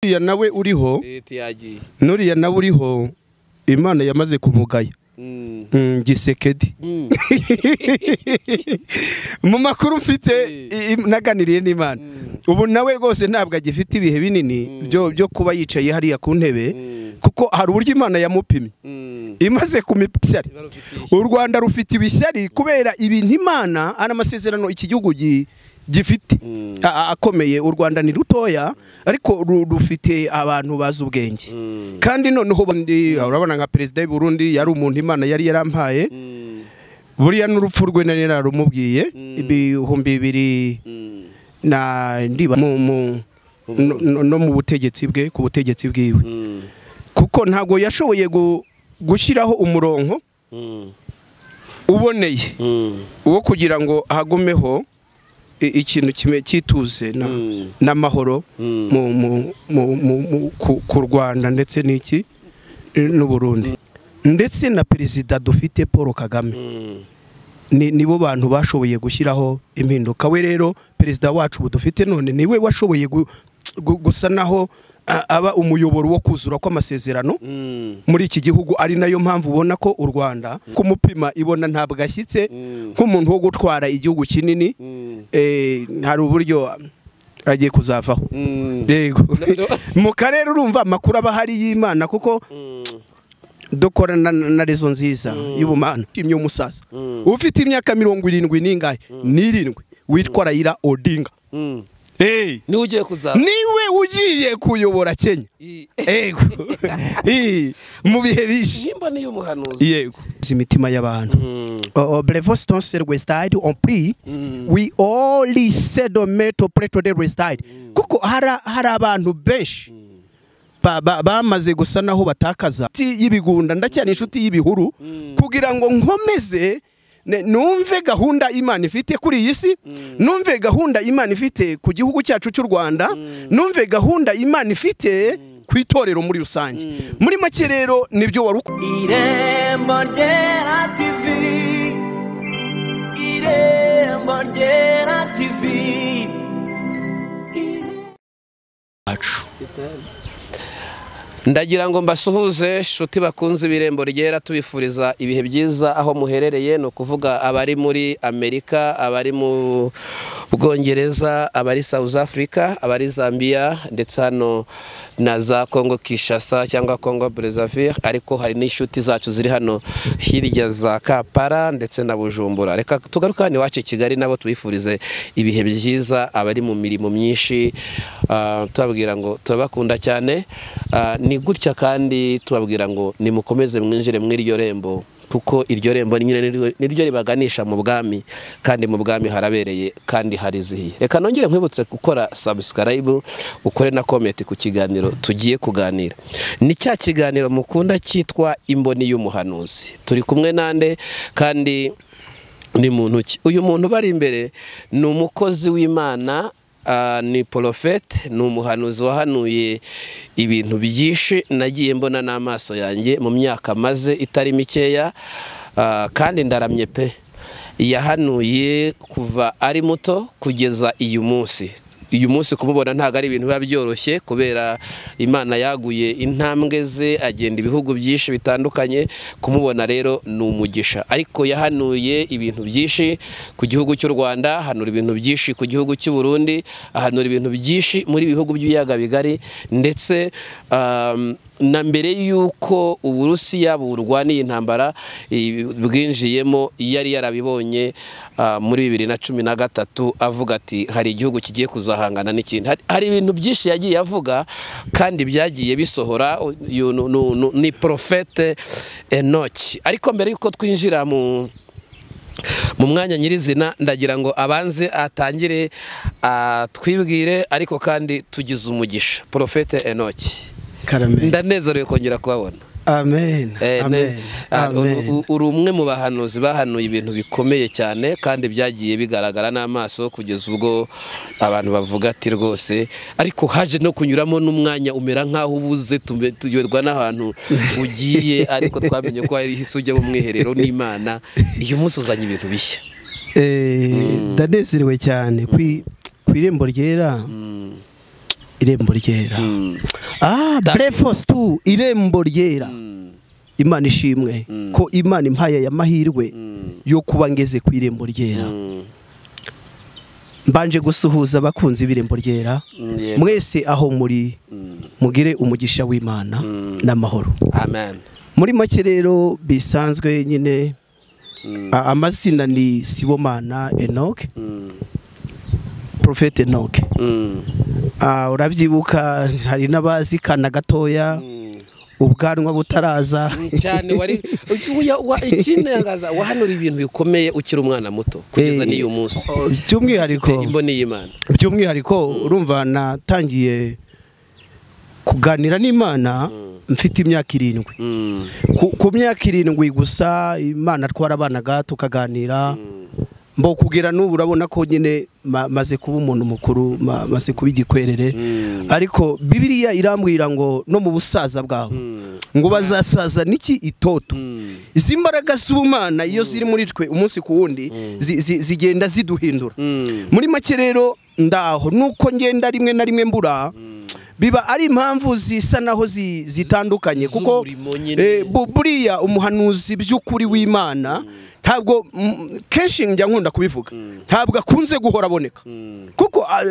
uriya nawe uriho leta yagiye n'uriya nawe uriho imana yamaze kumugaya Mm. Mm, gisekedi Mm. mu makuru mfite Eh. i- i- naganiriye n'imana Mm. ubu nawe rwose ntabwo agifite ibihe binini byo byo kuba yicaye hariya ku ntebe Mm. kuko hari uburyo imana yamupimye Mm. imaze kumipyari Barufitiye u rwanda rufite ibishyari kubera ibintu imana ari amasezerano iki gihugu gi- gifite Mm. a- a- akomeye u rwanda ni rutoya ariko ru- rufite abantu bazi ubwenge Mm. kandi noneho bundi urabona nka perezida w'i Burundi yari umuntu imana yari yarampaye Mm. buriya n'urupfu rwe nari narumubwiye Mm. ibihumbi bibiri Mm. na ndiba mu- mu- no- no- no mu butegetsi bwe ku butegetsi bwiwe Mm. kuko ntabwo yashoboye gu- gushyiraho umurongo Mm. uboneye Mm. wo kugira ngo hagumeho i- ikintu kime- cyituze na- Mm. n'amahoro Mm. mu- mu- mu- mu- mu- ku- ku rwanda ndetse n'iki eh, n'u Burundi ndetse na perezida dufite paul kagame Mm. ni nibo bantu bashoboye gushyiraho impinduka we rero perezida wacu ubu dufite none niwe washoboye gu- gu- gusa naho a- aba umuyoboro wo kuzura kw'amasezerano Mm. muri iki gihugu ari nayo mpamvu ubona ko u rwanda kumupima ibona ntabwo ashyitse Mm. nk'umuntu wo gutwara igihugu kinini Mm. eh, hari uburyo agiye kuzavaho Mm. yego No, no. mu karere urumva amakuru aba ahari y'imana kuko Mm. dukorana na na rezo nziza y'ubumana imye umusaza Mm. ufite imyaka mirongo irindwi n'ingahe n'irindwi witwa rayira odinga Mm. Eh, niwe ugiye kuzaba niwe ugiye kuyobora kenya I- yego Eh, mu bihe bishi nimba niyo umuhanuzi yego imitima y'abantu Mm. Uh, Blevoston said Westside on pre Mm. we only sedome to pray to the Westside kuko hari hari abantu benshi ba- ba- bamaze gusa naho batakaza Inshuti y'ibigunda ndacyari inshuti y'ibihuru kugira ngo nkomeze ne- numve gahunda imana ifite kuri iyi si numve gahunda imana ifite ku gihugu cyacu cy'u rwanda numve gahunda imana ifite ku itorero muri rusange muri make rero nibyo wari uko Irembo ryera TV Irembo ryera TV ndagira ngo mbasuhuze inshuti bakunze ibirembo ryera tubifuriza ibihe byiza aho muherereye ni ukuvuga abari muri amerika abari mu bwongereza abari south africa abari zambia ndetse hano na za congo kishasa cyangwa congo brezavire ariko hari n'inshuti zacu ziri hano hirya za kapara ndetse na bujumbura reka tugaruke hano iwacu i kigali nabo tubifurize ibihe byiza abari mu mirimo myinshi ah, tubabwira ngo turabakunda cyane Ah, ni gutya kandi tubabwira ngo nimukomeze mwinjire muri iryo rembo kuko iryo rembo nyine niryo- niryo ribaganisha mu bwami kandi mu bwami harabereye kandi harizihiye reka nongere nkwibutse gukora subscribe ukore na comment ku kiganiro tugiye kuganira ni cya kiganiro mukunda cyitwa imboni y'umuhanuzi turi kumwe nande kandi ni muntu ki uyu muntu bari imbere ni umukozi w'imana ah, ni porofete ni umuhanuzi wahanuye ibintu byinshi nagiye mbona n'amaso yanjye mu myaka maze itari mikeya ah, kandi ndaramye pe yahanuye kuva ari muto kugeza uyu munsi uyu munsi kumubona ntabwo ari ibintu biba byoroshye kubera imana yaguye intambwe ze agenda ibihugu byinshi bitandukanye kumubona rero ni umugisha ariko yahanuye ibintu byinshi ku gihugu cy'u rwanda ahanura ibintu byinshi ku gihugu cy'u burundi ahanura ibintu byinshi muri bihugu by'ibiyaga bigari ndetse um, na mbere y'uko uburusiya burwaniye intambara i- bwinjiyemo yari yarabibonye ah, muri bibiri na cumi na gatatu avuga ati hari igihugu kigiye kuzahangana n'ikindi Hari- hari ibintu byinshi yagiye avuga kandi byagiye bisohora uyu nu- nu- nu- ni porofete enoki ariko mbere y'uko twinjira mu mu mwanya nyirizina ndagira ngo abanze atangire atwibwire ariko kandi tugize umugisha porofete enoki karame ndanezerewe kongera kubabona amen Eh, amen ne- ah, uri- amen u- uri umwe mu bahanuzi bahanuye ibintu bikomeye cyane kandi byagiye bigaragara n'amaso kugeza ubwo abantu bavuga ati rwose ariko haje no kunyuramo n'umwanya umera nk'aho ubuze tume- tuyoberwa n'ahantu ugiye ariko twamenye ko hari isi ujya mu mwiherero n'imana uyu munsi uzanye ibintu bishya Eh, ndanezerewe cyane ku i- ku irembo ryera irembo ryera ah Thank you. breakfast irembo ryera imana ishimwe ko imana impaye aya mahirwe yo kuba ngeze ku irembo ryera mbanje gusuhuza abakunzi b'irembo ryera Mm, yego. mwese aho muri mugire umugisha w'imana n'amahoro amen muri make rero bisanzwe nyine a- amazina ni sibomana enoke profete enoke Mm. Ah, urabyibuka hari n'abazikana gatoya ubwanwa butaraza cyane wari uya- wa- ikintangaza wahanura ibintu bikomeye ukiri umwana muto kugeza Eh, n'iyu munsi oh, by'umwihariko Ufite imboni y'imana by'umwihariko urumva natangiye kuganira n'imana mfite imyaka irindwi Mm. ku, ku myaka irindwi gusa imana twarabanaga tukaganira mbo kugira n'ubu urabona ko nyine ma- maze kuba umuntu mukuru ma- maze kuba igikwerere Mm. ariko bibiriya irambwira ngo no mu busaza bwawe Mm. ngo bazasaza n'iki itoto Mm. izi mbaraga z'ubumana iyo ziri muri twe umunsi ku wundi zi- zi- zigenda ziduhindura Mm. muri make rero ndaho nuko ngenda rimwe na rimwe mbura biba ari impamvu zisa naho zi- zitandukanye kuko Z'umurimo nyine. eh, bu- buriya umuhanuzi by'ukuri w'imana ntabwo mm, kenshi njya nkunda kubivuga ntabwo akunze guhora aboneka kuko ah,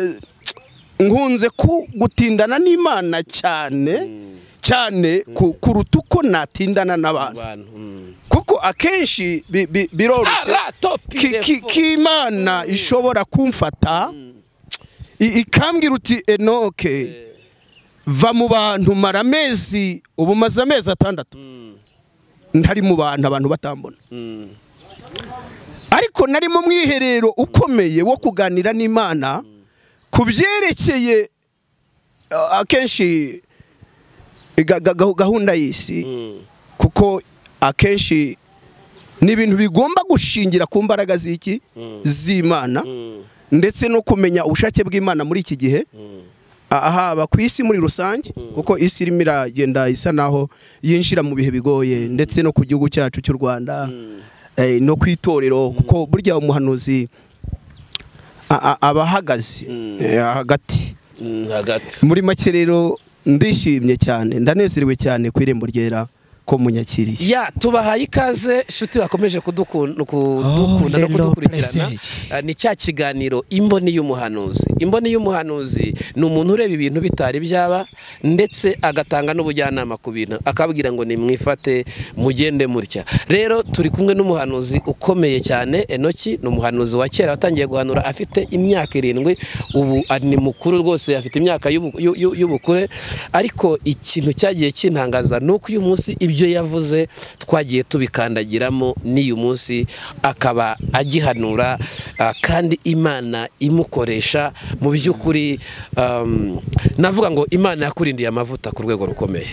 nkunze ku- gutindana n'imana cyane cyane ku- kuruta uko natindana n'abantu Abantu, mm. kuko akenshi bi- bi- biroroshye Ara, topi, ki- ki- defo. k'imana ishobora kumfata i- ikambwira uti enoke va mu bantu mara amezi ubu maze amezi atandatu ntari mu bantu abantu batambona Mm. ariko nari mu mwiherero ukomeye wo kuganira n'imana ku byerekeye uh, akenshi ga- ga- gahu- gahunda y'isi Mm. kuko akenshi ni ibintu bigomba gushingira ku mbaraga z'iki z'imana Mm. ndetse no kumenya ubushake bw'imana muri iki gihe Mm. ah, haba ku isi muri rusange kuko isi irimo iragenda isa naho yinjira mu bihe bigoye ndetse no ku gihugu cyacu cy'u rwanda eh, no ku itorero kuko burya umuhanuzi a- a- aba ahagaze eh, hagati Mm, hagati muri make rero ndishimye cyane ndanezerewe cyane ku irembo ryera ko munyakiriye ya tubahaye ikaze inshuti bakomeje kudukunda kudukunda no hello, kudukurikirana blessed. Ah, ni cya kiganiro imboni y'umuhanuzi imboni y'umuhanuzi ni umuntu ureba ibintu bitari byaba ndetse agatanga n'ubujyanama ku bintu akabwira ngo nimwifate mugende mutya rero turi kumwe n'umuhanuzi ukomeye cyane enoki ni umuhanuzi wa kera watangiye guhanura afite imyaka irindwi ubu ah, ni mukuru rwose afite imyaka y'ubu- y'u- y'u- y'ubukure ariko ikintu cyagiye kintangaza ni uko uyu munsi ibyo yavuze twagiye tubikandagiramo n'uyu munsi akaba agihanura ah, kandi imana imukoresha mu by'ukuri um, navuga ngo imana yakurindiye amavuta ku rwego rukomeye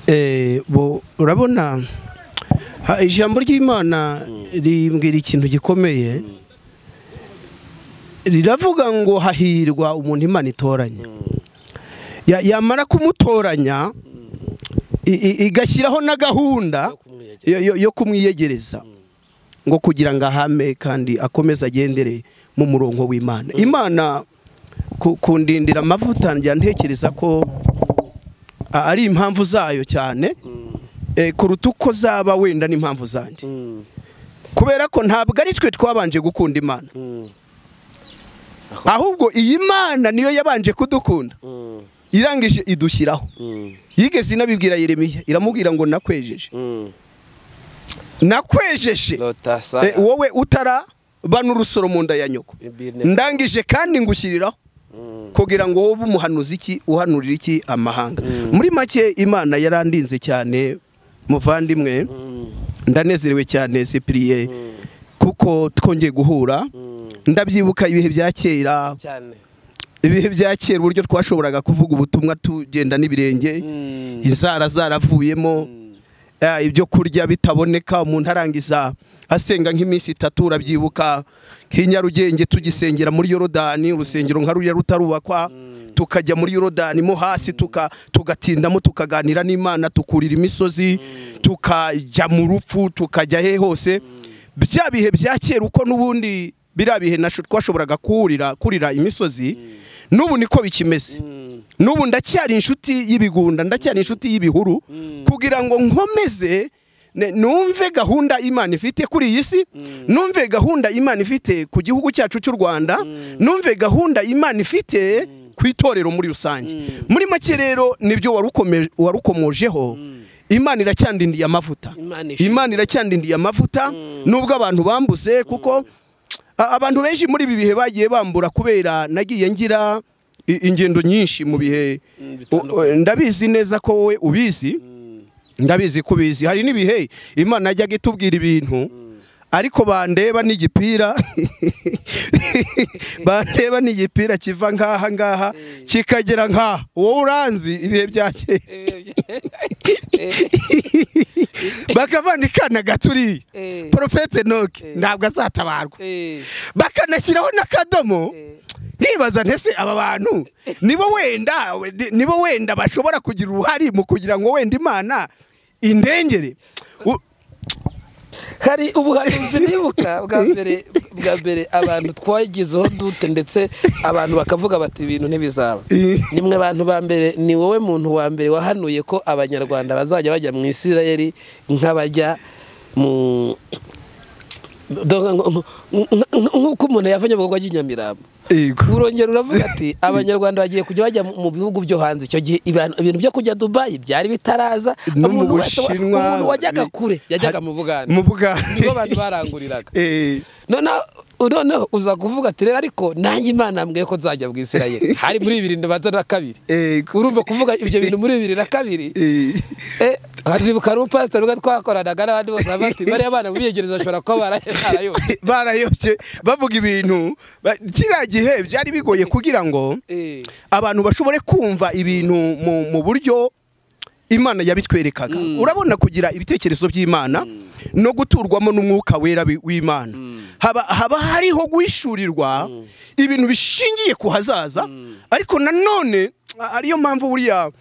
Eh, bo- urabona ha- ijambo ry'imana rimbwira ikintu gikomeye riravuga ngo hahirwa umuntu imana itoranya Ya- yamara kumutoranya i- i- igashyiraho na gahunda Yo kumwiyegereza. yo- yo- yo kumwiyegereza ngo kugira ngo ahame kandi akomeze agendere mu murongo w'imana imana ku- kundindira amavuta njya ntekereza ko a- ari impamvu zayo cyane eh, kuruta uko zaba wenda n'impamvu zanjye Mm, kubera ko ntabwo ari twe twabanje gukunda imana mm, ahubwo iyi mana niyo yabanje kudukunda mm, irangije idushyiraho mm, yigeze inabibwira yeremiya iramubwira ngo nakwejeje mm. nakwejeje Lotasa, Eh, wowe utarabana urusoro mu nda ya nyoko ibine- ndangije kandi ngushyiriraho Mm, kugira ngo wowe umuhanuzi iki uhanurira iki amahanga Mm. muri make imana yarandinze cyane muvandimwe mm, ndanezerewe cyane sipiriye mm, kuko twongeye guhura mm. ndabyibuka ibihe bya kera cyane ibihe bya kera uburyo twashoboraga kuvuga ubutumwa tugenda n'ibirenge Mm, inzara zaravuyemo mm, eh, ibyo kurya bitaboneka umuntu arangiza asenga nk'iminsi itatu urabyibuka nk'i nyarugenge tugisengera muri yorodani urusengero nka ruriya rutarubakwa tukajya muri yorodani mo hasi tuka- tugatindamo tukaganira n'imana tukurira imisozi tukajya mu rupfu tukajya he hose bya bihe bya kera uko n'ubundi biriya bihe nasho twashoboraga kurira kurira imisozi n'ubu niko bikimeze mm. n'ubu ndacyari inshuti y'ibigunda ndacyari inshuti y'ibihuru kugira ngo nkomeze ne- numve gahunda imana ifite kuri iyi si numve gahunda imana ifite ku gihugu cyacu cy'u rwanda numve gahunda imana ifite ku itorero muri rusange muri make rero nibyo warukome- warukomojeho imana iracyandindiye amavuta Imana ishe- imana iracyandindiye amavuta nubwo abantu bambuze kuko a- abantu benshi muri ibi bihe bagiye bambura kubera nagiye ngira i- ingendo nyinshi mu bihe Mm, U- bitandukanye. ndabizi neza ko wowe ubizi ndabizi ko ubizi hari n'ibihe imana yajyaga itubwira ibintu ariko bandeba n'igipira bandeba n'igipira kiva nk'aha ngaha kikagera nk'aha wowe uranzi ibihe bya kera bakavana ikana gaturiye Eh. porofete noke ntabwo azatabarwa bakanashyiraho n'akadomo nkibaza ntese aba bantu nibo wenda nibo wenda bashobora kugira uruhare mu kugira ngo wenda imana indengere U- hari ubuhanuzi nibuka bwa mbere bwa mbere abantu twagizeho dute ndetse abantu bakavuga bati ibintu ntibizaba Eh. ni mwe bantu ba mbere ni wowe muntu wa mbere wahanuye ko abanyarwanda bazajya bajya mu isirayeli nk'abajya mu Dore ngo- ngo- nk- nk- nk'uko umuntu yavanye mu bikorwa ry'inyamirambo Yego. urongero uravuga ati abanyarwanda bagiye kujya bajya mu- mu bihugu byo hanze icyo gihe ibintu ibintu byo kujya dubayi byari bitaraza No mu umuntu wese wa- Bushinwa, umuntu wajyaga bi- kure yajyaga hari- mu bugande mu Bugande. nibo abantu baranguriraga Eh, noneho noneho uza kuvuga ati rero ariko nanjye imana yambwiye ko nzajya mu isirayeli hari muri bibiri ndabanza na kabiri yego. urumva kuvuga ibyo bintu muri bibiri na kabiri Eh, Eh, haribuka n'umupasiteri ubwo twakoranaga n'abandi bose baravuga ati bariya bana mu biyegereza bashobora kuba barayobye barayobye bavuga ibintu ba- kiriya gihe byari bigoye kugira ngo Eh, abantu bashobore kumva ibintu mu, mu buryo imana yabitwerekaga urabona kugira ibitekerezo by'imana no guturwamo n'umwuka wera wi- w'imana haba, haba hariho guhishurirwa ibintu bishingiye ku hazaza ariko nanone a- ariyo mpamvu buriya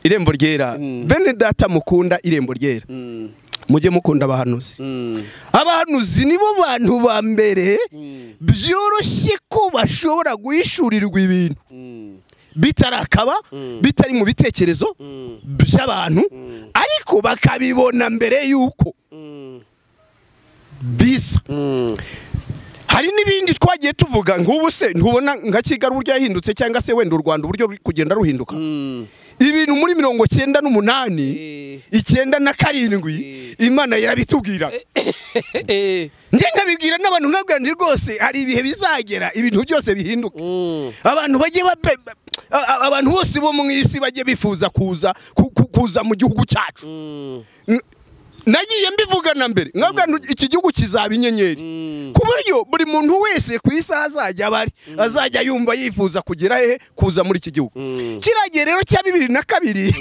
irembo ryera bene data mukunda irembo ryera mm, mujye mukunda abahanuzi mm, abahanuzi nibo bantu ba mbere mm, byoroshye ko bashobora guhishurirwa ibintu mm, bitarakaba bitari mu bitekerezo mm, by'abantu ariko bakabibona mbere y'uko mm, bisa mm. hari n'ibindi twagiye tuvuga nk'ubu se ntubona nka kigali uburyo yahindutse cyangwa se wenda u rwanda uburyo ruri kugenda ruhinduka Mm. ibintu muri mirongo cyenda n'umunani Eh, icyenda na karindwi imana yarabitubwira eh, njye nkabibwira n'abantu nkabwanira rwose hari ibihe bizagera ibintu byose bihinduka mm. abantu bajye babe a- a- abantu bose bo mu isi bajye bifuza kuza ku- ku- kuza mu gihugu cyacu Mm. N- nagiye mbivuga na mbere nkabwa iki gihugu kizaba inyenyeri Mm. ku buryo buri muntu wese ku isi azajya aba ari azajya yumva yifuza kugera hehe kuza muri iki gihugu Mm. kiriya gihe rero cya bibiri na kabiri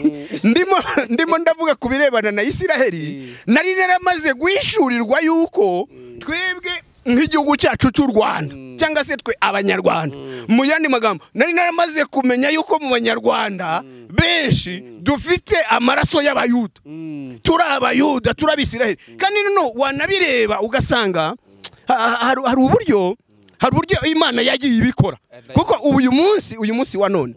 ndimo ndimo ndavuga ku birebana na isiraheli nari naramaze guhishurirwa yuko twebwe nk'igihugu cyacu cy'u rwanda cyangwa se twe abanyarwanda mu yandi magambo nari naramaze kumenya yuko mu banyarwanda benshi dufite amaraso y'abayuda Mm. turi abayuda turi abisiraheli kandi noneho wanabireba ugasanga ha- ha- hari hari uburyo hari uburyo imana yagiye ibikora kuko uyu munsi uyu munsi wa none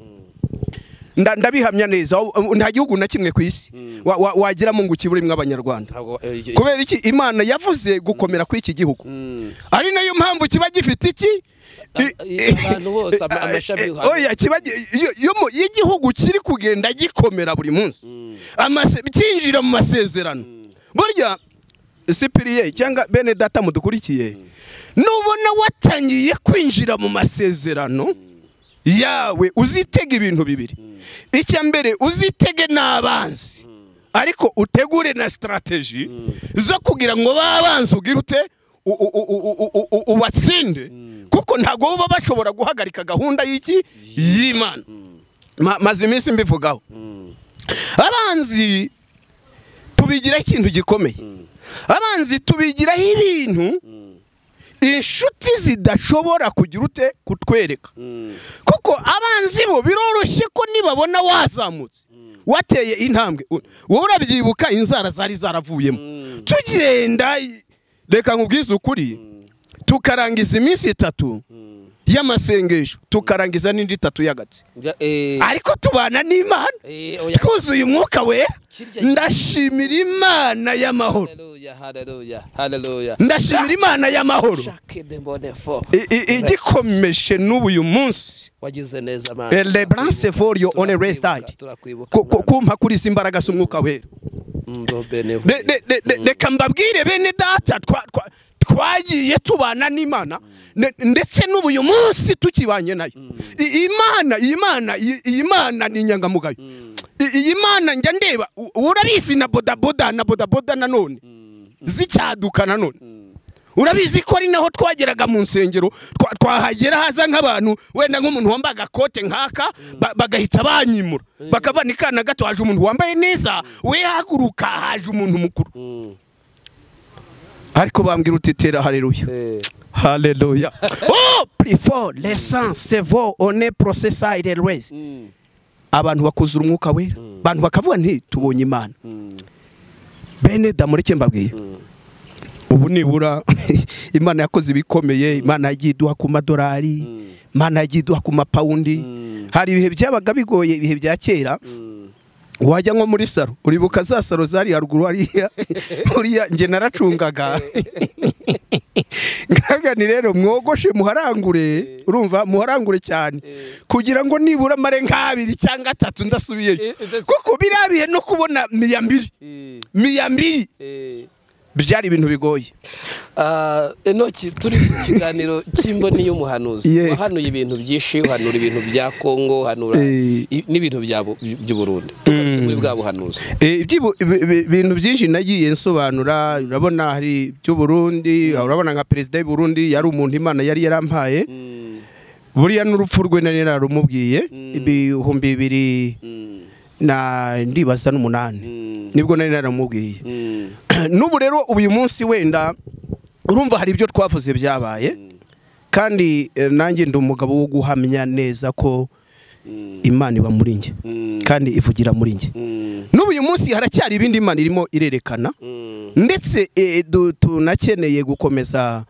nda- ndabihamya neza u- nta gihugu na kimwe ku isi wa- wa- wagiramo ngo ukiburemo abanyarwanda Ntabwo, eh, eh, kubera iki imana yavuze gukomera kw'iki gihugu mm. ari nayo mpamvu kiba gifite iki A- i- abantu bose, ama- amashami y'u Rwanda. oya kiba gi- iyo- iyo mu- iyo igihugu kiri kugenda gikomera buri munsi Amase- cyinjira mu masezerano burya sipiriye cyangwa bene data mudukurikiye nubona watangiye kwinjira mu masezerano yawe uzitega ibintu bibiri icya mbere uzitege n'abanzi ariko utegure na sitarateji zo kugira ngo babanze ugire ute u- u- u- u- u- u- u- ubatsinde kuko ntabwo baba bashobora guhagarika gahunda y'iki y'imana Ma- maze iminsi mbivugaho abanzi tubigiraho ikintu gikomeye abanzi tubigiraho ibintu inshuti zidashobora kugira ute kutwereka Mm. kuko abanzi bo biroroshye ko nibabona wazamutse wateye intambwe u- wowe urabyibuka inzara zari zaravuyemo tugenda reka nkubwize ukuri tukarangiza iminsi itatu y'amasengesho tukarangiza n'indi itatu y'agatsi Njya- eh, ariko tubana n'imana eh, oya. twuzuye umwuka wera Kirya- ndashimira imana y'amahoro Hallelujah, hallelujah, hallelujah. ndashimira imana y'amahoro Jacques de Mbonefo. I- i- igikomeje n'uyu munsi wagize neza man. Eh, Lebrance for your own Turakwibuka, restart. turakwibuka, Ku- ku- mwana. kumpa kuri izi mbaraga z'umwuka wera Ndo Benevu. Re- re- re- re- reka mbabwire bene data twa- twa- twagiye tubana n'imana ne- ndetse n'ubu uyu munsi tukibanye nayo I- imana iyi mana iyi iyi mana ni inyangamugayo I- iyi mana njya ndeba u- urabizi na bodaboda na bodaboda nanone zicyaduka nanone urabizi ko ari naho twageraga mu nsengero twa- twahagera haza nk'abantu wenda nk'umuntu wambaye agakote nk'aka ba- bagahita banyimura bakava ni kana gato haje umuntu wambaye neza we haguruka haje umuntu mukuru Mm. ariko bambwira uti tera hareruya Eh, hareruya oh before lesson sevo one processa irelwezi mm, abantu bakuzura umwuka wera abantu bakavuga nti tubonye imana mm, bene damureke mbabwira ubu nibura imana yakoze ibikomeye imana yagiye iduha ku madolari imana yagiye iduha ku mapawundi hari ibihe byabaga bigoye ibihe bya kera mm. wajya nko muri saro uribuka za saro zari haruguru hariya huriya nge naracungaga ngaga ni rero mwogoshe muharangure urumva muharangure cyane kugira ngo nibura mare nk'abiri cyangwa atatu ndasubiyeyo Eh, eh, kuko biriya bihe no kubona miyambiri Eh, miyambiri eh. byari ibintu bigoye Ah, enoki turi mu kiganiro cy'imboni y'umuhanuzi Yeah. wahanuye ibintu byinshi uhanura ibintu bya kongo uhanura Eh. i- n'ibintu bya bu- by'uburundi tugarutse muri bwa buhanuzi Eh, ibyibu- ibi- ibi- ibintu byinshi nagiye nsobanura urabona hari iby'uburundi urabona nka perezida w'uburundi yari umuntu imana yari yarampaye Mm, buriya n'urupfu rwe nari narumubwiye Mm. ibihumbi bibiri mm, na ndibaza n'umunani mm, nibwo nari naramubwiye mm, n'ubu rero uyu munsi wenda urumva hari ibyo twavuze byabaye kandi eh, nanjye ndi umugabo wo guhamya neza ko mm, imana iba muri njye mm, kandi ivugira muri njye mm, n'ubu uyu munsi haracyari ibindi imana irimo irerekana mm, ndetse eh, du- tunakeneye gukomeza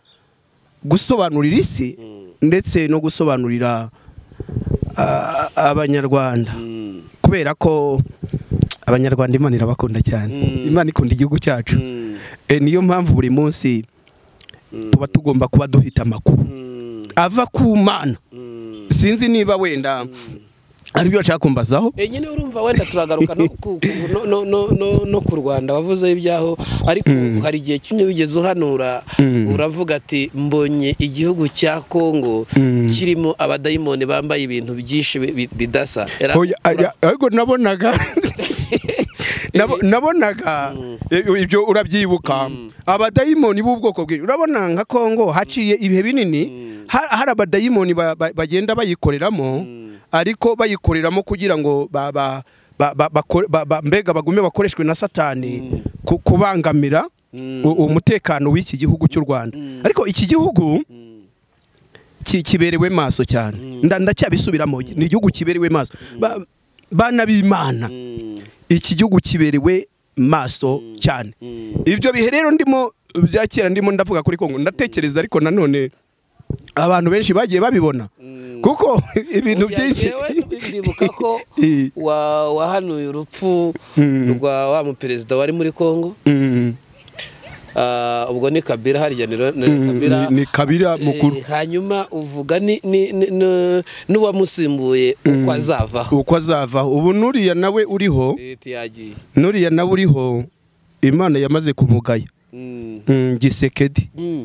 gusobanurira isi mm, ndetse no gusobanurira ah, abanyarwanda mm. kubera ko abanyarwanda imana irabakunda cyane Mm. imana ikunda igihugu cyacu Mm, Eh, niyo mpamvu buri munsi tuba tugomba kuba duhita amakuru mm, ava ku mana mm. sinzi niba wenda aribyo bashaka kumbazaho Eh, nyine urumva wenda turagaruka no ku- ku- no- no- no- no- no ku rwanda wavuze ibyaho ariko hari igihe kimwe wigeze uhanura Mm. uravuga ati mbonye igihugu cya kongo Mm. kirimo abadayimoni bambaye ibintu byinshi bi- bi- bidasa Era- Oya, aya- ariko nabonaga nabo- nabonaga eh, ibyo urabyibuka abadayimoni b'ubwoko bwinshi urabona nka kongo haciye ibihe binini ha- hari abadayimoni ba- ba- bagenda bayikoreramo ariko bayikoreramo kugira ngo ba- ba- ba- ba- bako- ba- ba- mbega bagume bakoreshwe na satani ku- kubangamira Mm. u- umutekano w'iki gihugu cy'u rwanda ariko iki gihugu Mm. ki- kiberewe maso cyane Nda- ndacyabisubiramo ni igihugu kiberewe maso Ba- bana b'imana Mm. iki gihugu kiberewe maso cyane Mm. ibyo bihe rero ndimo bya kera ndimo ndavuga kuri kongo ndatekereza ariko nanone abantu benshi bagiye babibona Mm. kuko ibintu Oya, byinshi jewe ndibuka ko Eh. wa- wahanuye urupfu Mm. rwa wa muperezida wari muri kongo Mm, Ah, ubwo ni kabira harya ni ro- ni mm, kabira ni- ni kabira mukuru Eh, hanyuma uvuga ni- ni- ni- ni- n'uwamusimbuye uko azavaho uko azavaho ubu nuriya nawe uriho Eh, tiyagiye nuriya nawe uriho imana yamaze kumugaya Mm, Mm, gisekedi mm,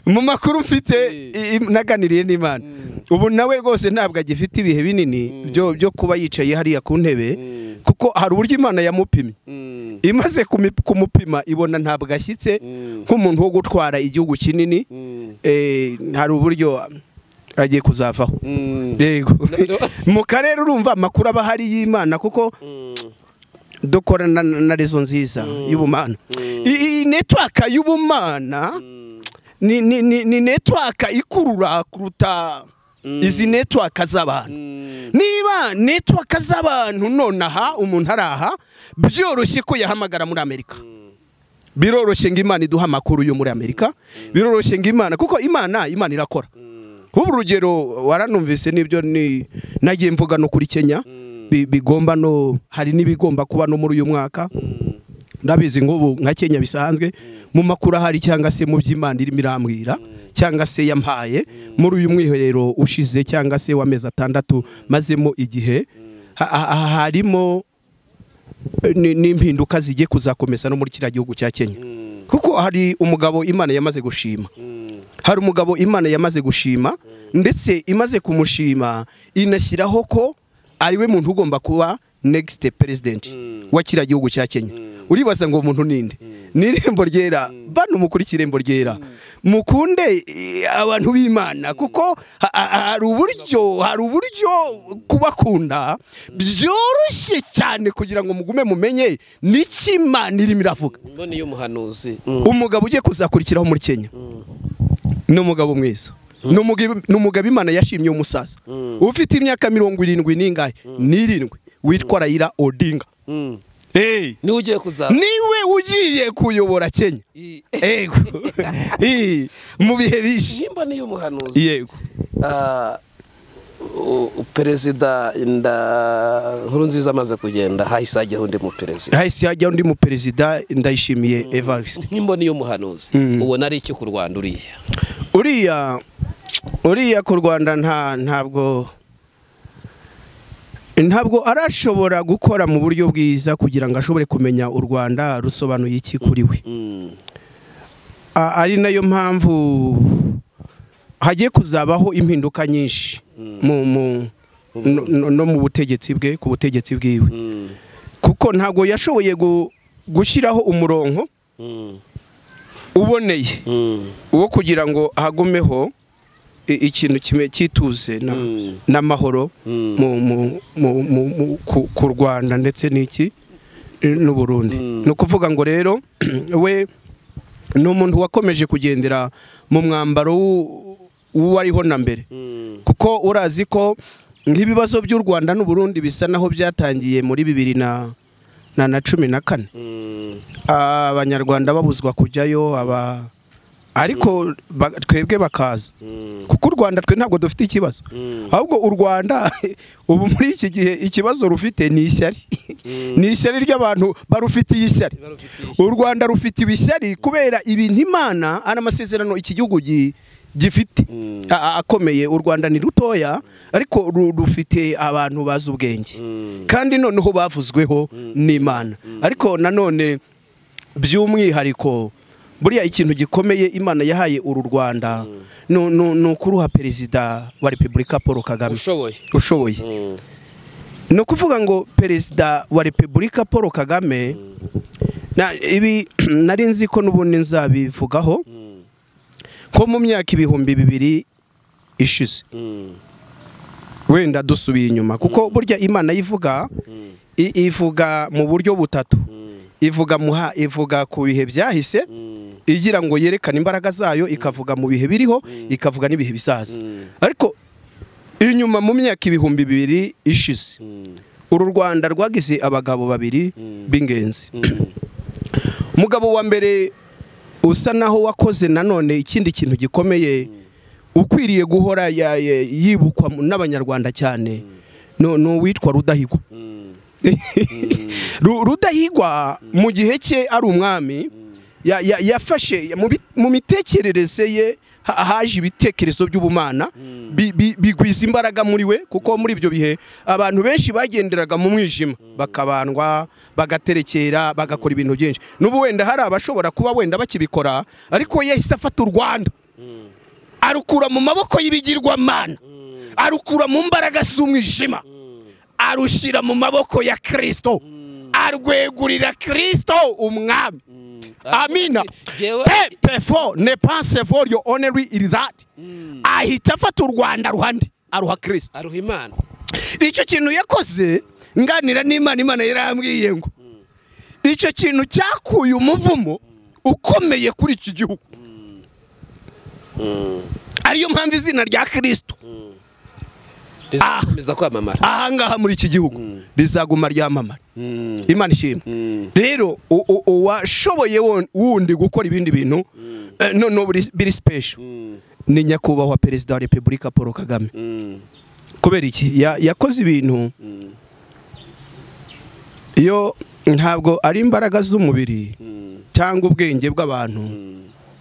mu makuru mfite Eh. i- i- naganiriye n'imana Mm. ubu nawe rwose ntabwo agifite ibihe binini byo byo kuba yicaye hariya ku ntebe mm, kuko hari uburyo imana yamupimye mm, imaze kumi- kumupima ibona ntabwo ashyitse mm, nk'umuntu wo gutwara igihugu kinini mm, Eh, hari uburyo agiye kuzavaho mm, yego No, no. mu karere urumva amakuru aba ahari y'imana kuko mm, dukorana na na rezo nziza y'ubumana iyi netwaka y'ubumana mm. ni ni ni ni netwaka ikurura kuruta izi netwaka z'abantu Mm, niba netwaka z'abantu nonaha umuntu araha byoroshye ko yahamagara muri amerika biroroshye ngo imana iduhe amakuru yo muri amerika biroroshye ngo imana kuko imana imana irakora nk'ubu urugero waranumvise n'ibyo ni nagiye mvuga no kuri kenya bi- bigomba no hari n'ibigomba kuba no muri uyu mwaka ndabizi nk'ubu nka kenya bisanzwe mu makuru ahari cyangwa se mu by'imana irimo irambwira cyangwa se yampaye muri uyu mwiherero ushize cyangwa se w'amezi atandatu mazemo igihe ha- ha- ha- harimo ni- n'impinduka zigiye kuzakomeza no muri kiriya gihugu cya kenya kuko hari umugabo imana yamaze gushima hari umugabo imana yamaze gushima ndetse imaze kumushima inashyiraho ko ariwe muntu ugomba kuba negisite perezidenti wa kiriya gihugu cya kenya uribaza ngo uwo muntu ninde ni irembo ryera bano mukurikire irembo ryera mukunde eh, abantu b'imana kuko ha- ha- hari uburyo hari uburyo kubakunda byoroshye cyane kugira ngo mugume mumenye n'icyo imana irimo iravuga mboni y'umuhanuzi umugabo ugiye kuzakurikiraho muri kenya ni umugabo mwiza Ni umugabo- ni umugabo imana yashimye w'umusaza ufite imyaka mirongo irindwi n'ingahe n'irindwi witwa rayira odinga Hey, niwe ugiye kuzaba niwe ugiye kuyobora kenya I- yego Hey, mu bihe bishi nimboni y'umuhanuzi yego Ah, u- u- perezida nda nkuru nziza amaze kugenda hahise hajyaho undi muperezida hahise hajyaho undi muperezida ndayishimiye evariste nk'imboni y'umuhanuzi Mm. ubona ari iki ku rwanda uriya uriya uriya ku rwanda nta ntabwo ntabwo arashobora gukora mu buryo bwiza kugira ngo ashobore kumenya u rwanda rusobanuye iki kuri we Mm. A- ari nayo mpamvu hagiye kuzabaho impinduka nyinshi mu- mu- no- no- no mu butegetsi bwe ku butegetsi bwiwe Mm. kuko ntabwo yashoboye gu- gushyiraho umurongo Mm. uboneye Mm. wo kugira ngo hagumeho i- ikintu kimwe cyituze na- Mm. n'amahoro Mm. mu- mu- mu- mu- mu- ku- ku rwanda ndetse n'iki eh, n'u burundi Mm. ni ukuvuga ngo rero we ni umuntu wakomeje kugendera mu mwambaro w'u- w'uwariho na mbere Mm. kuko urazi ko nk'ibibazo by'u rwanda n'u burundi bisa naho byatangiye muri bibiri na na na cumi na kane Mm. abanyarwanda babuzwa kujyayo aba ariko ba- twebwe bakaza Mm. kuko u rwanda twe ntabwo dufite ikibazo Mm. ahubwo u rwanda ubu muri iki gihe ikibazo rufite ni ishyari ni ishyari ry'abantu barufitiye ishyari Barufitiye u rwanda rufitiwe ishyari kubera ibintu imana ari amasezerano iki gihugu gi- gifite Mm. a- a- akomeye u rwanda ni rutoya ariko ru- rufite abantu bazi ubwenge Mm. kandi noneho bavuzweho n'imana ariko nanone by'umwihariko buriya ikintu gikomeye imana yahaye uru rwanda nu- nu- ni ukuruha perezida wa repubulika paul kagame ushoboye ushoboye Mm. ni ukuvuga ngo perezida wa repubulika paul kagame na ibi nari nzi ko n'ubundi nzabivugaho Mm. ko mu myaka ibihumbi bibiri ishize Mm. wenda dusubiye inyuma kuko burya imana yivuga Mm. i- ivuga mu buryo butatu Mm. ivuga muha ivuga ku bihe byahise Mm. igira ngo yerekane imbaraga zayo ikavuga mu bihe biriho ikavuga n'ibihe bizaza Mm. ariko inyuma mu myaka ibihumbi bibiri ishize Mm. uru rwanda rwagize abagabo babiri Mm. b'ingenzi Mm. umugabo wa mbere usa naho wakoze nanone ikindi kintu gikomeye ukwiriye guhora ya- ya- yibukwa mu- n'abanyarwanda cyane ni ni uwitwa rudahigwa Mm. Ru- rudahigwa mu gihe cye ari umwami ya- ya- yafashe mu bi- mu mitekerereze ye ha- haje ibitekerezo by'ubumana bi- bi- bigwiza imbaraga muri we kuko muri ibyo bihe abantu benshi bagenderaga mu mwijima bakabandwa bagaterekera bagakora ibintu byinshi n'ubu wenda hari abashobora kuba wenda bakibikora ariko we yahise afata u rwanda Mm. arukura mu maboko y'ibigirwamana Mm. arukura mu mbaraga z'umwijima Mm. arushyira mu maboko ya kirisito Mm. arwegurira kirisito umwami Mm. amina Jewe- pe pefo ne panse for your honorary irizadi Mm. ahita afata u rwanda ruhande aruha kirisito aruha imana icyo kintu yakoze nganira n'imana imana yarambwiye ngo icyo kintu cyakuye umuvumo ukomeye kuri iki gihugu ariyo mpamvu izina rya kirisito rizakomeza kwamamara ahangaha muri iki gihugu rizaguma ryamamara Mm, imana ishimwe mm, rero u- u- uwashoboye won- wundi gukora ibindi bintu eh, noneho biri- biri special mm, ni nyakubahwa perezida wa repubulika paul kagame mm, kubera iki Ya- yakoze ibintu mm, iyo ntabwo ari imbaraga z'umubiri mm, cyangwa ubwenge bw'abantu mm,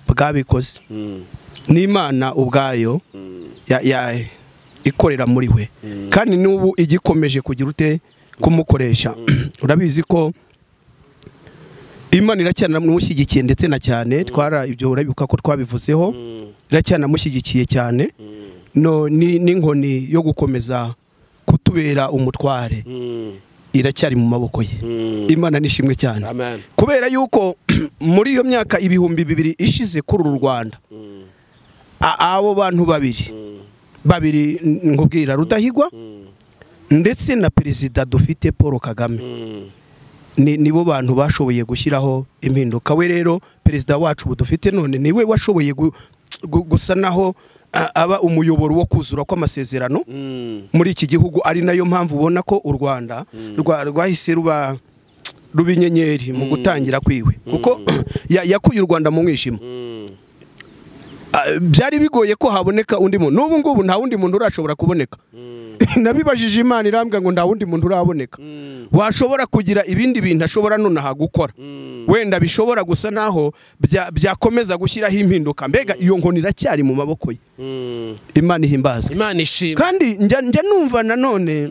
bwabikoze mm, n'imana ubwayo mm. ya- ya- ikorera muri we kandi n'ubu igikomeje kugira ute kumukoresha urabizi ko imana iracyanamushyigikiye ndetse na cyane twara ibyo urabibuka ko twabivuzeho iracyanamushyigikiye cyane no ni- n'inkoni yo gukomeza kutubera umutware Mm, iracyari mu maboko ye mm. imana nishimwe cyane amen kubera yuko muri iyo myaka ibihumbi bibiri ishize kuri uru rwanda Mm, a- abo bantu babiri mm, babiri n- nkubwira rudahigwa mm, ndetse na perezida dufite paul kagame mm, ni nibo bantu bashoboye gushyiraho impinduka we rero perezida wacu ubu dufite none niwe washoboye gu- gu- gusa naho a- aba umuyoboro wo kuzura kw'amasezerano mm, muri iki gihugu ari nayo mpamvu ubona ko u rwanda rwa- rwahise ruba ruba inyenyeri mu gutangira kwiwe kuko ya- yakuye u rwanda mu mwijima mm, Ah, byari bigoye ko haboneka undi muntu n'ubu ngubu nta wundi muntu urashobora kuboneka mm, nabibajije imana irambwira ngo nta wundi muntu uraboneka mm, washobora kugira ibindi bintu ashobora nonaha gukora mm, wenda bishobora gusa naho bya- byakomeza gushyiraho impinduka mbega iyo nkoni iracyari mu maboko ye mm. imana ihimbazwe imana ishimwe kandi njya njya numva nanone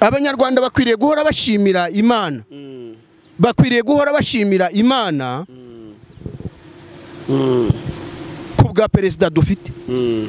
abanyarwanda bakwiriye guhora bashimira imana Mm, bakwiriye guhora bashimira imana mm, ku bwa perezida dufite mm,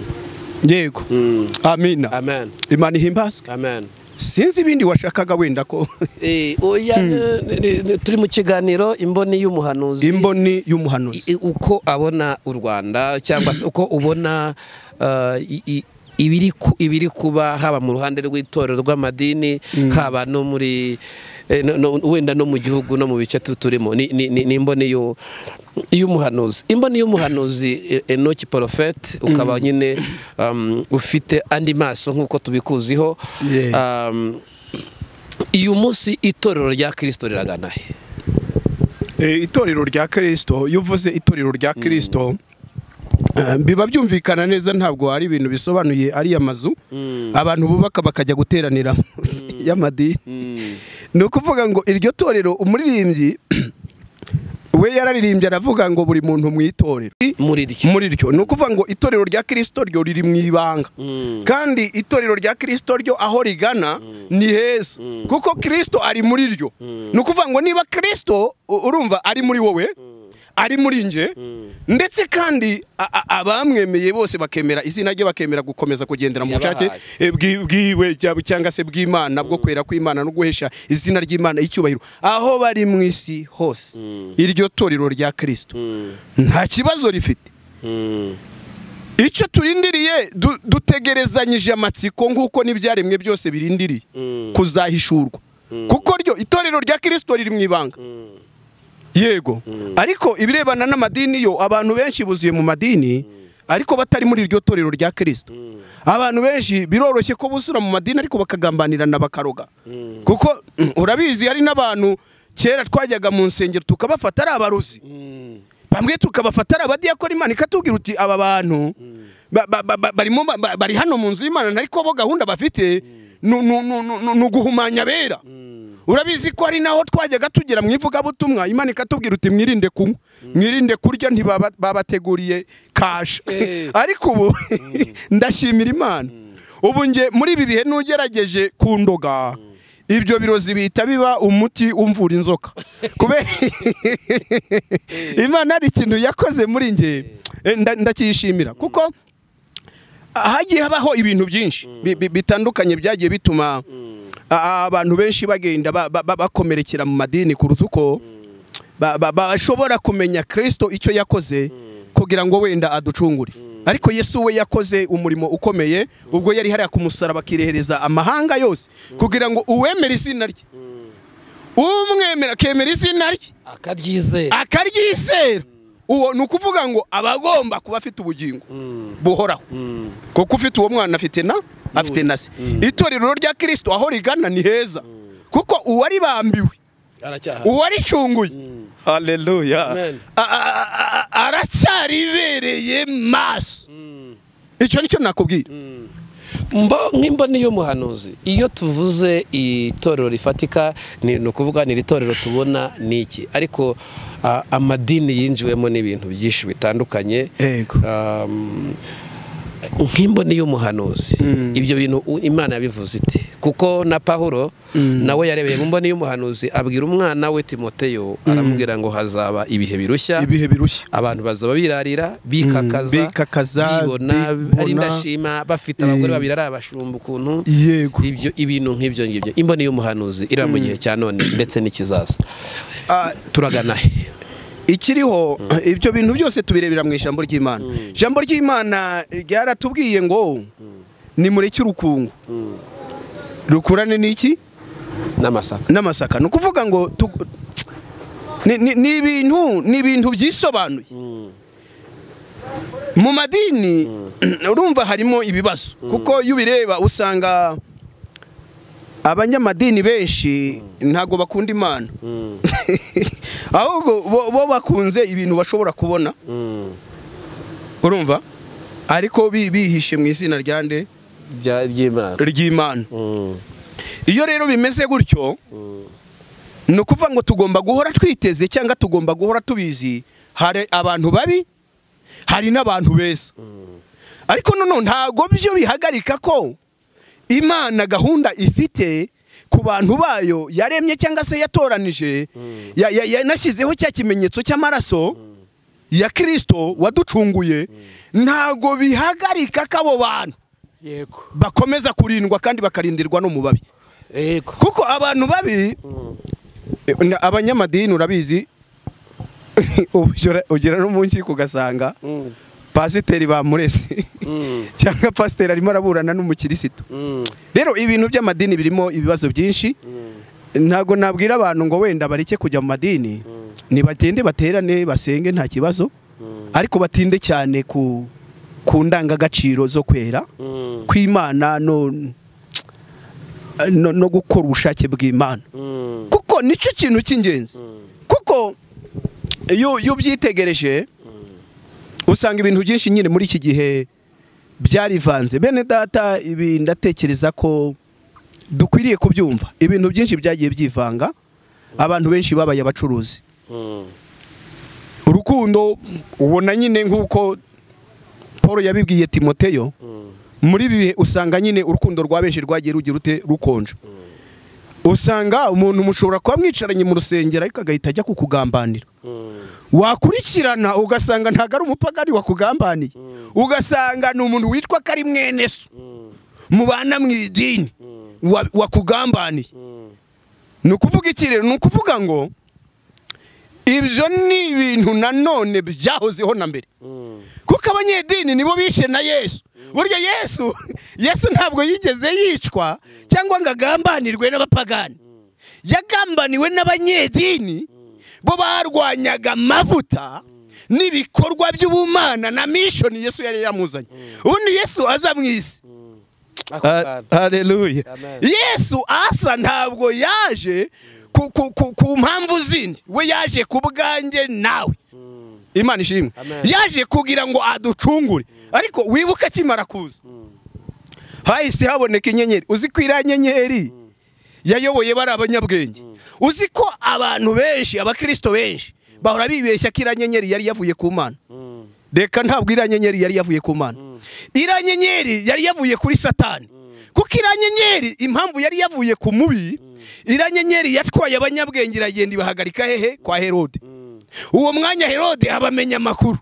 yego mm. amina amen imana ihimbazwe amen sinzi ibindi washakaga wenda ko Eh, oya n- n- n- turi mu kiganiro imboni y'umuhanuzi imboni y'umuhanuzi I- uko abona u rwanda cyangwa se uko ubona uh, i- i- ibiri ku- ibiri kuba haba mu ruhande rw'itorero rw'amadini haba no muri eh, no- no- wenda no mu gihugu no mu bice tu- turimo ni ni- ni- ni imboni y'u- y'umuhanuzi imboni y'umuhanuzi eh, enoki porofete ukaba nyine um, ufite andi maso nk'uko tubikuziho Yeah. Um, uyu munsi itorero rya kirisito riragana he Eh, itorero rya kirisito iyo uvuze itorero rya kirisito eh, biba byumvikana neza ntabwo ari ibintu bisobanuye ari amazu Mm, abantu bubaka bakajya guteranira y'amadini mm, ni ukuvuga ngo iryo torero umuririmbyi we yararirimbye aravuga ngo buri muntu mu itorero muri ryo muri ryo ni ukuvuga ngo itorero rya kirisito ryo riri mu ibanga Mm. kandi itorero rya kirisito ryo aho rigana ni heza kuko kirisito ari muri ryo ni ukuvuga ngo niba kirisito u- urumva ari muri wowe ari muri nge ndetse kandi a- a- abamwemeye bose bakemera izina rye bakemera gukomeza kugendera mu bushake Yabahaye. eh, bwi- bwiwe cyangwa- cyangwa se bw'imana bwo kwera kw'imana no guhesha izina ry'imana icyubahiro aho bari mu isi hose iryo torero rya kirisito Mm, nta kibazo rifite mm. icyo turindiriye du- dutegerezanyije amatsiko nk'uko n'ibyaremwe byose birindiriye Mm. kuzahishurwa kuko ryo itorero rya kirisito riri mu ibanga yego ariko ibirebana n'amadini yo abantu benshi buzuye mu madini ariko batari muri iryo torero rya kirisito abantu benshi biroroshye ko busura mu madini ariko bakagambanirana bakaroga kuko mm, urabizi hari n'abantu kera twajyaga mu nsengero tukabafata ari abarozi Mm, bamwe tukabafata ari abadiyakora imana ikatubwira uti aba bantu ba- ba- ba- ba- barimo ba- ba- bari hano mu nzu y'imana ariko bo gahunda bafite ni ni- ni- ni- ni uguhumanya abera urabizi ko ari naho twajyaga tugera mu ivugabutumwa imana ikatubwira uti mwirinde kunywa mwirinde kurya ntibaba- babateguriye kasha Eh. ariko ubu ndashimira imana ubu nge muri ibi bihe n'ugerageje kundoga ibyo birozi bihita biba umuti umvura inzoka kubera imana hari ikintu yakoze muri nge eh, nda- ndakiyishimira kuko hagiye habaho ibintu byinshi bi- bi- bitandukanye byagiye bituma a- abantu benshi bagenda ba- ba- ba- bakomerekera mu madini kuruta uko ba- ba- bashobora kumenya kirisito icyo yakoze kugira ngo wenda aducungure ariko yesu we yakoze umurimo ukomeye ubwo yari hariya ku musaraba akirehereza amahanga yose kugira ngo uwemere izina rye umwemera akemera izina rye akaryizera akaryizera uwo ni ukuvuga ngo aba agomba kuba afite ubugingo buhoraho kuko ufite uwo mwana afite na afite na se itorero rya kirisito aho rigana ni heza kuko uwari bambiwe aracyahari uwaricunguye haleluya Amen. A- a- a- a- aracyaribereye maso icyo nicyo nakubwira Mbo- nk'imboni y'umuhanuzi iyo tuvuze itorero rifatika ni ni ukuvuga ni iri torero tubona ni iki ariko ah, amadini yinjiwemo n'ibintu byinshi bitandukanye Yego. Um, nk'imboni y'umuhanuzi ibyo bintu u- imana yabivuze iti kuko na pahuro nawe yarebeye mu mboni y'umuhanuzi abwira umwana we timoteyo aramubwira ngo hazaba ibihe birushya ibihe birushya abantu bazaba birarira bikakaza bikakaza, bibona bibona. ari ndashima bafite abagore Eh. babiri ari abashumba ukuntu yego ibyo ibintu nk'ibyo ngibyo imboni y'umuhanuzi iriya mu gihe cya none ndetse n'ikizaza Ah, turagana he ikiriho ibyo bintu byose tubirebera mu ijambo ry'imana ijambo ry'imana ryaratubwiye ngo nimureke urukungu rukurane n'iki n'amasaka n'amasaka ni ukuvuga ngo tu- ni- ni ni ibintu ni ibintu byisobanuye mu madini urumva harimo ibibazo kuko iyo ubireba usanga abanyamadini benshi ntabwo bakunda imana ahubwo bo- bo bakunze ibintu bashobora kubona Mm. urumva ariko bi- bihishe mu izina rya nde Bya- by'imana ry'imana Mm. iyo rero bimeze gutyo ni ukuvuga ngo tugomba guhora twiteze cyangwa tugomba guhora tubizi hari abantu babi hari n'abantu beza ariko noneho ntabwo byo bihagarika ko imana gahunda ifite ku bantu bayo yaremye cyangwa se yatoranije ya- ya- yanashyizeho cya kimenyetso cy'amaraso ya kirisito waducunguye ntabwo bihagarika ko abo bantu yego bakomeza kurindwa kandi bakarindirwa no mu babi yego kuko abantu babi na- abanyamadini urabizi ugera- ugera no mu nkiko ugasanga Mm. pasiteri bamurese Mm. cyangwa pasiteri arimo araburana n'umukirisitu Mm. rero ibintu by'amadini birimo ibibazo byinshi ntabwo nabwira abantu ngo wenda bareke kujya mu madini ntibagende baterane basenge nta kibazo ariko batinde cyane ku ku ndangagaciro zo kwera Mm. kw'imana no no- no gukora ubushake bw'imana Mm. kuko nicyo kintu cy'ingenzi kuko iyo iyo ubyitegereje usanga ibintu byinshi nyine muri iki gihe byarivanze bene data ibi ndatekereza ko dukwiriye kubyumva ibintu byinshi byagiye byivanga abantu benshi babaye abacuruzi Mm. urukundo ubona nyine nk'uko paul yabibwiye timoteyo muri ibi bihe usanga nyine urukundo rwa benshi rwagiye rugira rute rukonja usanga umuntu mushobora kuba mwicaranye mu rusengero ariko agahita ajya kukugambanira Mm. wakurikirana ugasanga ntabwo ari umupagani wakugambaniye ugasanga ni umuntu witwa ko ari mwene so mubana mu idini wa- wakugambaniye Mm. ni ukuvuga iki rero ni ukuvuga ngo ibyo ni ibintu nanone byahozeho na mbere Mm. kuko abanyedini nibo bishe na yesu burya yesu yesu ntabwo yigeze yicwa cyangwa ngo agambanirwe n'abapagani yagambaniwe n'abanyedini bo barwanyaga amavuta n'ibikorwa by'ubumana na mishoni yesu yari yamuzanye ubundi yesu aza mu isi ako Ha- kana Hallelujah. Amen. Yesu asa ntabwo yaje ku, ku, ku, ku mpamvu zindi we yaje ku bwanjye nawe imana ishimwe Amen. yaje kugira ngo aducungure ariko wibuke akimara kuza hahise haboneka inyenyeri uzi ko iriya nyenyeri yayoboye bari abanyabwenge uzi ko abantu benshi abakirisito benshi bahora bibeshya ko iriya nyenyeri yari yavuye ku mana reka ntabwo iriya nyenyeri yari yavuye ku mana iriya nyenyeri yari yavuye kuri satani kuko iriya nyenyeri impamvu yari yavuye ku mubi iriya nyenyeri yatwaye abanyabwenge iragenda ibahagarika hehe kwa herode uwo mwanya herode abamenya amakuru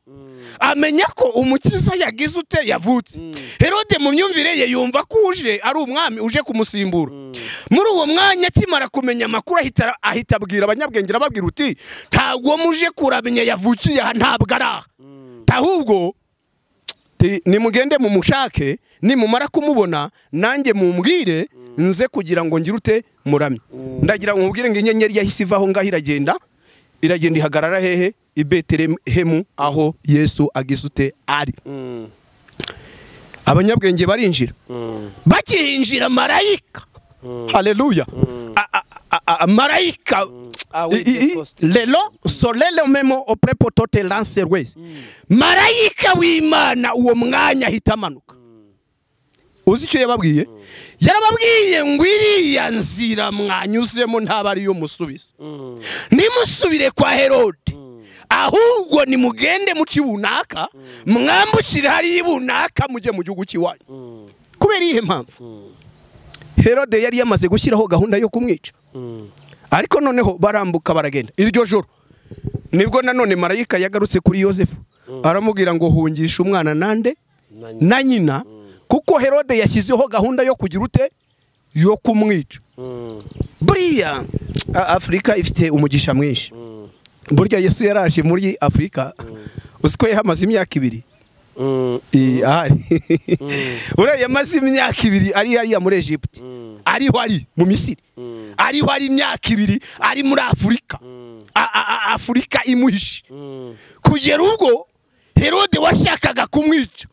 amenya ko umukiza yagize ute yavutse herode mu myumvire ye yumva ko uje ari umwami uje kumusimbura muri uwo mwanya akimara kumenya amakuru ahita ahita abwira abanyabwenge arababwira uti ntabwo muje kuramenya yavukiye aha ntabwo ari aha ahubwo ti- nimugende mumushake nimumara kumubona nanjye mumbwire nze kugira ngo ngire ute muramye ndagira ngo mubwire ngo inyenyeri yahise ivaho ngaho iragenda iragenda ihagarara hehe i betelehemu aho yesu agisute ari abanyabwenge barinjira bakinjira marayika haleluya A- a- a- a- marayika Ah oui, I- i- i- Pentecost. lelo solele memo oprepo tote lanserwezi marayika w'imana uwo mwanya ahita amanuka uzi icyo yababwiye yarababwiye ngo iriya nzira mwanyuzemo ntaba ariyo musubiza nimusubire kwa herode ahubwo nimugende mu kibunaka mwambukire hariya ibunaka mujye mu gihugu cy'iwanyu kubera iyihe mpamvu herode yari yamaze gushyiraho gahunda yo kumwica ariko noneho barambuka baragenda iryo joro nibwo nanone marayika yagarutse kuri yosefu aramubwira ngo hungishe umwana nande Na nyina. na nyina kuko herode yashyizeho gahunda yo kugira ute yo kumwica buriya a- afurika ifite umugisha mwinshi burya yesu yaraje muri afurika uzi ko yahamaze imyaka ibiri Iyi ahari uriya yamaze imyaka ibiri ari hariya muri egiputa ariho ari mu misiri ariho ari imyaka ibiri ari muri afurika A- a- a- afurika imuhishe kugera ubwo herode washakaga kumwica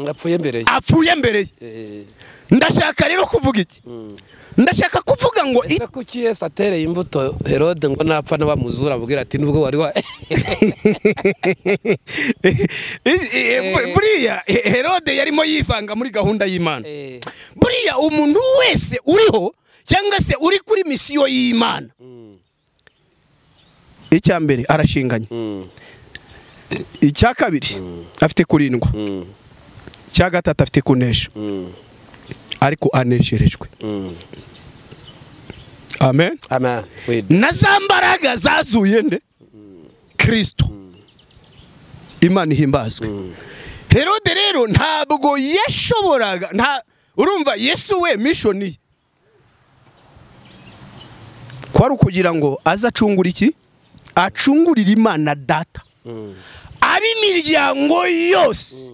apfuye mbere apfuye mbere ye ye ndashaka rero kuvuga iki ndashaka kuvuga ngo ese kuki yesu atereye imbuto herode ngo napfa n'abamuzura abubwira ati nubwo wari wa Eh. buriya He- herode yarimo yivanga muri gahunda y'imana Eh, buriya umuntu wese uriho cyangwa se uri kuri misiyo y'imana icya mbere arashinganye mm, icya kabiri afite kurindwa mm, icya gatatu afite kunesha mm, ariko anesherejwe mm. amen Amen. Oui. na za mbaraga zazuye nde kirisito imana ihimbazwe herode rero ntabwo yashoboraga nta urumva yesu we mishoni ye kwari ukugira ngo aze acungura iki acungurire imana data ab'imiryango yose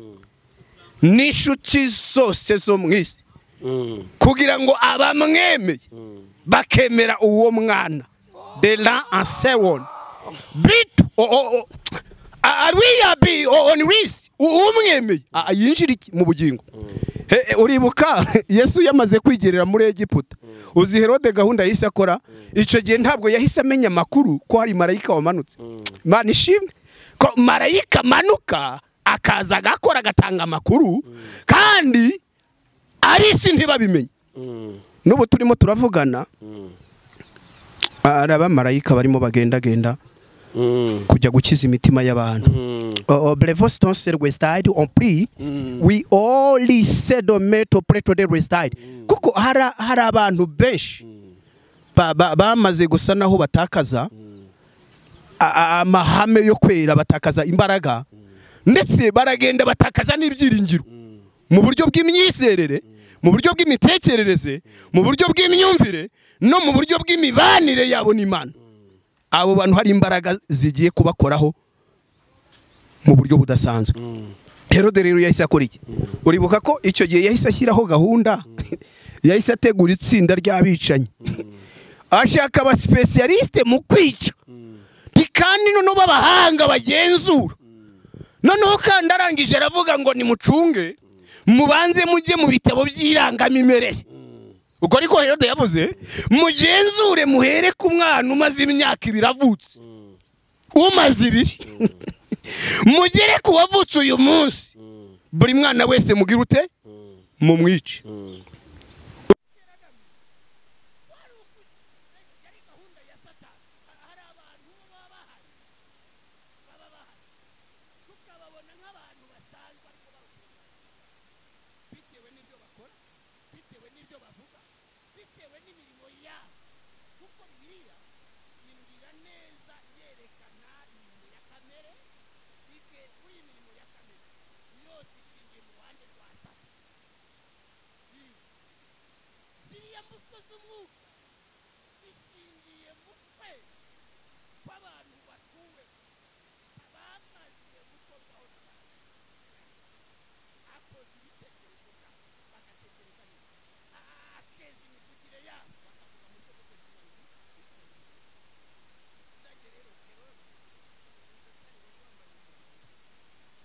n'inshuti zose zo mu isi Mm, kugira ngo abamwemeye bakemera uwo mwana de la ansewon bit arwiyabi on wis umwemeye Ah, yinjira iki? mu bugingo He- he, uribuka yesu yamaze kwigerera muri egiputa uzi herode gahunda yahise akora icyo gihe ntabwo yahise amenya amakuru ko hari marayika wamanutse mana ishimwe ko marayika amanuka akaza agakora agatanga amakuru kandi arisi ntibabimenye mm, n'ubu turimo turavugana ari abamarayika barimo bagendagenda mm, kujya gukiza imitima y'abantu mm. Uh, brevo stonse rwestide on pri we only sedometo preto de rwestide kuko hari hari abantu benshi ba- ba- bamaze gusa naho batakaza a- a- amahame yo kwera batakaza imbaraga ndetse baragenda batakaza n'ibyiringiro mu buryo bw'imyizerere mu buryo bw'imitekerereze mu buryo bw'imyumvire no mu buryo bw'imibanire yabo n'imana abo bantu hari imbaraga zigiye kubakoraho mu buryo budasanzwe herode rero yahise akora iki uribuka ko icyo gihe yahise ashyiraho gahunda yahise ategura itsinda ry'abicanyi ashaka abasipesiyalisite mu kwica kandi noneho b'abahanga bagenzura noneho kandi arangije aravuga ngo nimucunge mubanze mujye mu bitabo by'irangamimerere ubwo ariko herode yavuze mugenzure muhere ku mwana umaze imyaka ibiri avutse umaze ibiri mugere ku wavutse uyu munsi buri mwana wese mugire ute mumwice